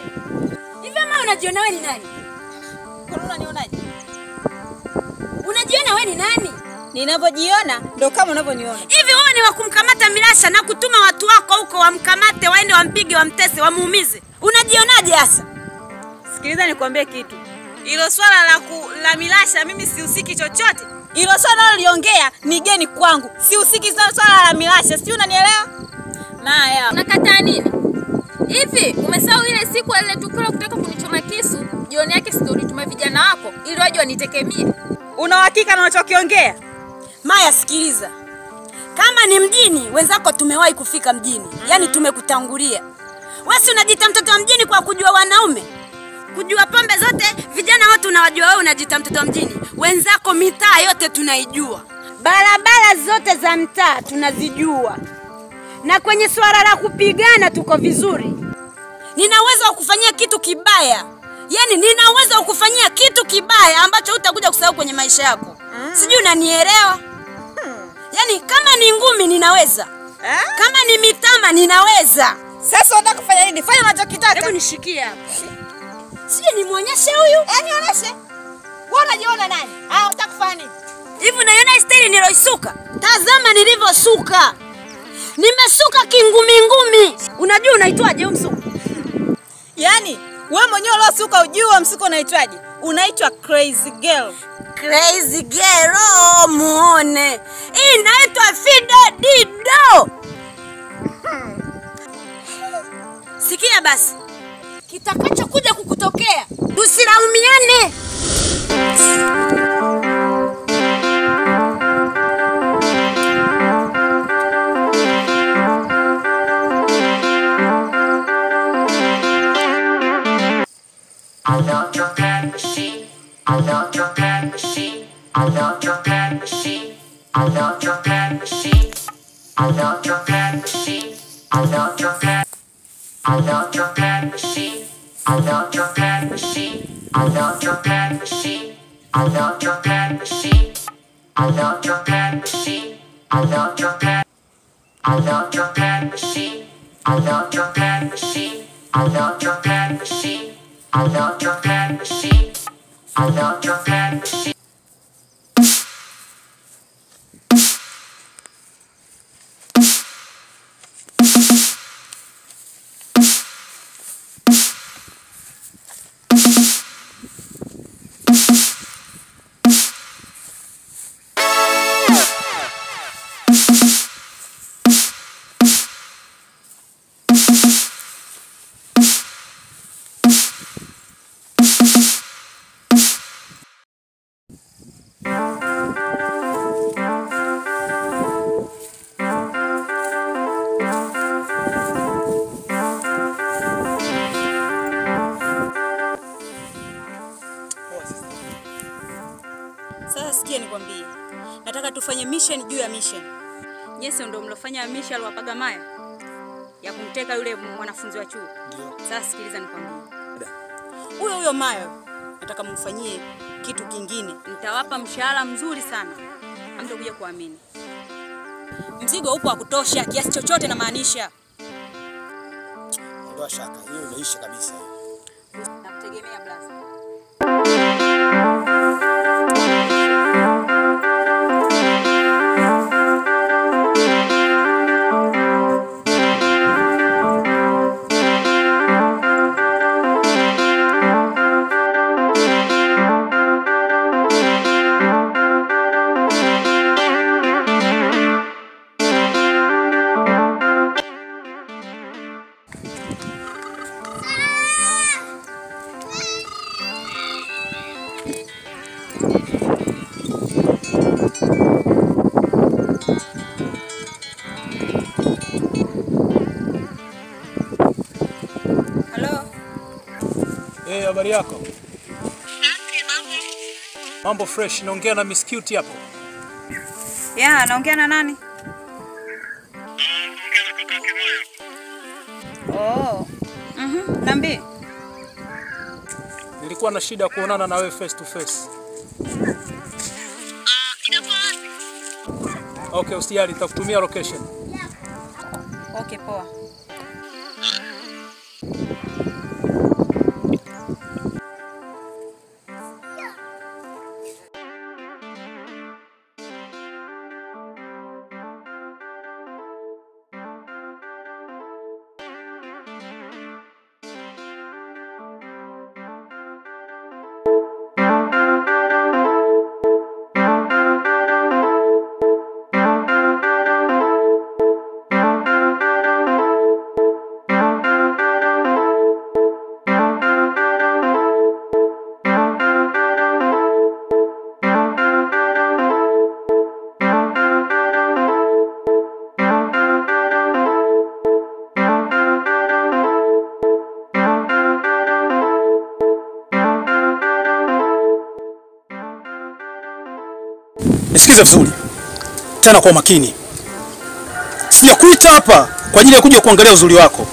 Hivi ama unajiona wewe ni nani? Kwa unanionaje? Unajiona wewe ni nani? Ninavyojiona ndo kama unavyoniona. Hivi wewe ni wa kumkamata Milasha na kutuma watu wako huko wamkamate, waende wampige, wamtese, wamuumize? Unajionaje hasa? Sikiliza nikwambie kitu. Ilo swala la ku, la Milasha mimi sihusiki chochote. Ilo swala unaloliongea ni geni kwangu. Sihusiki sana swala la Milasha. Sijui unanielewa? Maya. Unakataa nini? Hivi umesahau ile siku ile tukio la kutaka kunichoma kisu? Jioni yake si ndio ulituma vijana wako ili waje wanitekemie? Una uhakika na unachokiongea? Maya, sikiliza, kama ni mjini, wenzako tumewahi kufika mjini, yaani tumekutangulia. Wewe si unajiita mtoto wa mjini kwa kujua wanaume, kujua pombe zote, vijana wote unawajua, wewe unajiita mtoto wa mjini. Wenzako mitaa yote tunaijua, barabara zote za mtaa tunazijua, na kwenye swala la kupigana tuko vizuri. Nina uwezo wa kufanyia kitu kibaya, yaani nina uwezo wa kufanyia kitu kibaya ambacho utakuja kusahau kwenye maisha yako. Sijui unanielewa? Yaani kama ni ngumi ninaweza, Eh? kama ni mitama ninaweza. Sasa unataka kufanya nini? Fanya unachokitaka. Hebu nishikie hapa, sijui nimwonyeshe huyu Eh, nionyeshe. Wewe unajiona nani? Ah, unataka kufanya nini? hivi. Unaiona hii staili niloisuka? Tazama nilivyosuka, nimesuka kingumingumi. Unajua unaitwaje huu msuko? Yaani wewe mwenyewe uliosuka ujui wa msuko unaitwaje? Unaitwa crazy girl. Crazy girl, oh, muone hii inaitwa Fido Dido. Sikia basi, kitakachokuja kukutokea tusilaumiane. I love your bad machine. I love your bad machine. I love your bad machine. I love your bad machine. I love your bad machine. I love your bad. I love your bad machine. I love your bad machine. I love your bad machine. I love your bad machine. I love your bad machine. I love your bad. I love your bad machine. I love your bad machine. I love your bad machine. I love your bad machine. I love your bad machine. Sasa sikia nikwambie, nataka tufanye mission juu ya mission. Nyese ndio mlofanya mission aliwapaga Maya ya kumteka yule mwanafunzi wa chuo. Sasa sikiliza nikwambie, huyo huyo Maya nataka mfanyie kitu kingine. Nitawapa mshahara mzuri sana, hamtakuja kuamini. Mzigo upo wa kutosha, kiasi chochote namaanisha. Ondoa shaka, hiyo imeisha kabisa. Nakutegemea blaza. Halo, Eh, habari yako? Mambo fresh, naongea na Miss Cute hapo. ya naongea na nani? Oh. Mhm, niambie. Nilikuwa na shida ya kuonana na wewe face to face. Okay, usijali, nitakutumia location. Okay, poa. nisikize vizuri tena kwa makini. Sijakuita hapa kwa ajili ya kuja kuangalia uzuri wako.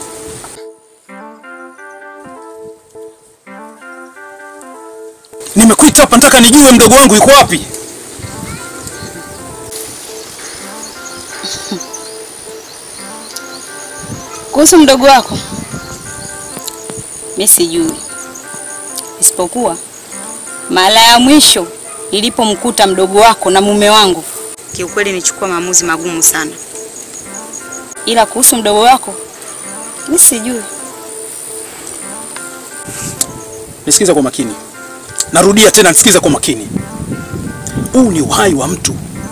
Nimekuita hapa nataka nijue mdogo wangu yuko wapi. Kuhusu mdogo wako, mi sijui, isipokuwa mara ya mwisho nilipomkuta mdogo wako na mume wangu, kiukweli nichukua maamuzi magumu sana, ila kuhusu mdogo wako mi sijui. Nisikize kwa makini. Narudia tena, nisikize kwa makini. Huu ni uhai wa mtu.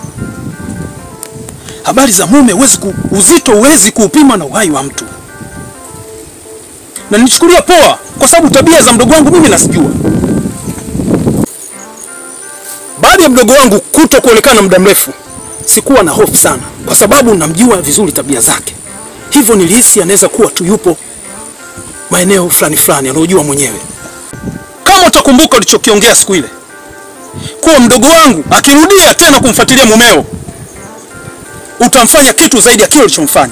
Habari za mume huwezi ku, uzito huwezi kuupima na uhai wa mtu, na nilichukulia poa kwa sababu tabia za mdogo wangu mimi nazijua. Baada ya mdogo wangu kuto kuonekana muda mrefu, sikuwa na hofu sana, kwa sababu namjua vizuri tabia zake. Hivyo nilihisi anaweza kuwa tu yupo maeneo fulani fulani anaojua mwenyewe. Kama utakumbuka ulichokiongea siku ile, kuwa mdogo wangu akirudia tena kumfuatilia mumeo, utamfanya kitu zaidi ya kile ulichomfanya.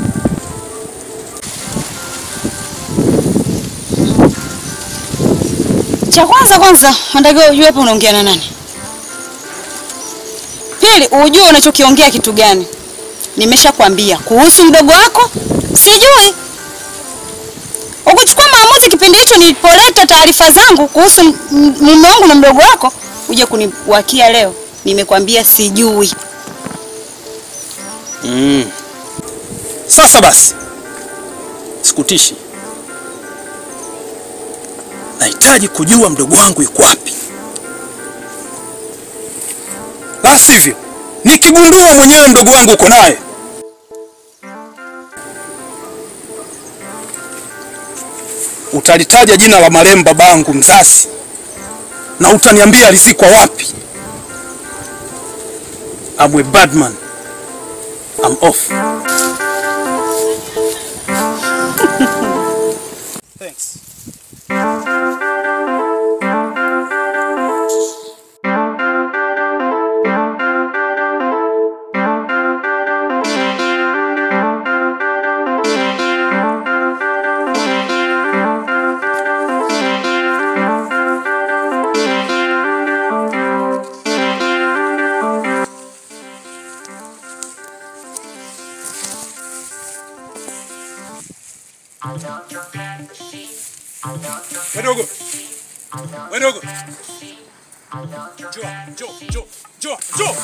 Cha kwanza kwanza, unatakiwa ujue hapa unaongea na nani. Pili, ujue unachokiongea kitu gani. Nimeshakwambia kuhusu mdogo wako sijui. Ukuchukua maamuzi kipindi hicho nilipoleta taarifa zangu kuhusu m- m- mume wangu na mdogo wako, uje kuniwakia leo. Nimekwambia sijui. Mm. Sasa basi, sikutishi. Nahitaji kujua mdogo wangu yuko wapi, la sivyo nikigundua mwenyewe mdogo wangu uko naye, utalitaja jina la marehemu babangu mzazi na utaniambia alizikwa wapi. I'm a bad man. I'm off. Thanks. Wadogo. Wadogo. Njoo, njoo, njoo, njoo, njoo.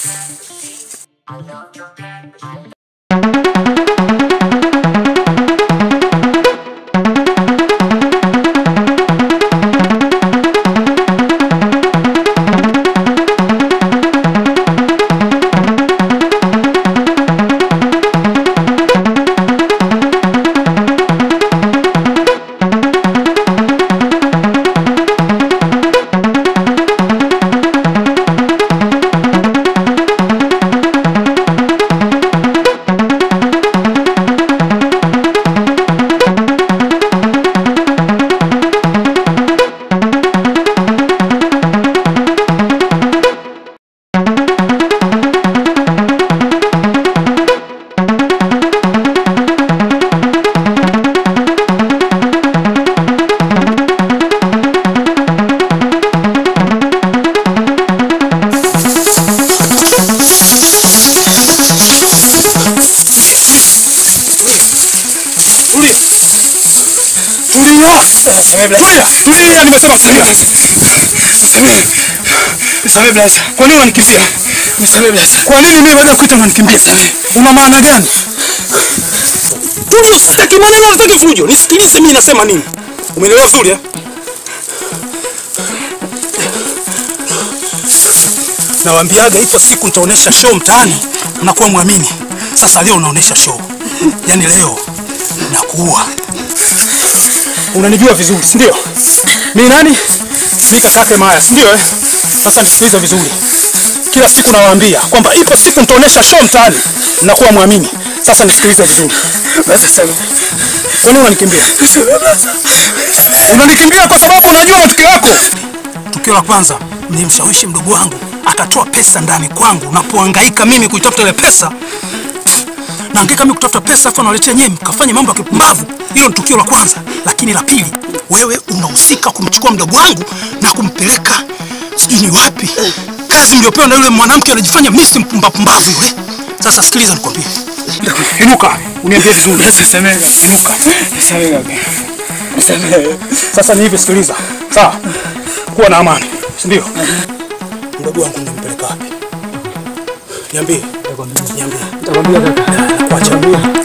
Tulia. Tulia. Tulia. Tulia, nimesema tulia. Nisamehe. Nisamehe blaza. Kwa nini unanikimbia? Nisamehe blaza. Kwa nini mimi baada ya kuita unanikimbia? Una maana gani? Tulia, usitaki maneno, usitaki fujo. Nisikilize mimi nasema nini. Umeelewa vizuri eh? Nawaambiaga ipo siku nitaonesha show mtaani, mnakuwa mwamini. Sasa leo unaonesha show, yaani leo nakuua. Unanijua vizuri, si ndio? Mimi nani? Mimi kakake Maya, si ndio? Eh, sasa nisikilize vizuri. Kila siku nawaambia kwamba ipo siku nitaonesha show mtaani, mnakuwa mwamini. Sasa nisikilize vizuri. Basi sasa, kwa nini unanikimbia? Unanikimbia kwa sababu unajua matukio yako. Tukio la kwanza, nilimshawishi mdogo wangu akatoa pesa ndani kwangu, napohangaika mimi kuitafuta ile pesa naangaika mimi kutafuta pesa, afu anawaletea nyewe mkafanya mambo ya kipumbavu. Hilo ni tukio la kwanza, lakini la pili, wewe unahusika kumchukua mdogo wangu na kumpeleka sijui ni wapi, kazi mliopewa na yule mwanamke anajifanya misi mpumbavu yule. Sasa sikiliza, nikwambie, inuka uniambie vizuri. Inuka. Sasa ni hivi, sikiliza, sawa? Kuwa na amani, si ndio? Mdogo wangu unampeleka wapi? Niambie. Niambie. Nitakwambia kaka. Kuacha.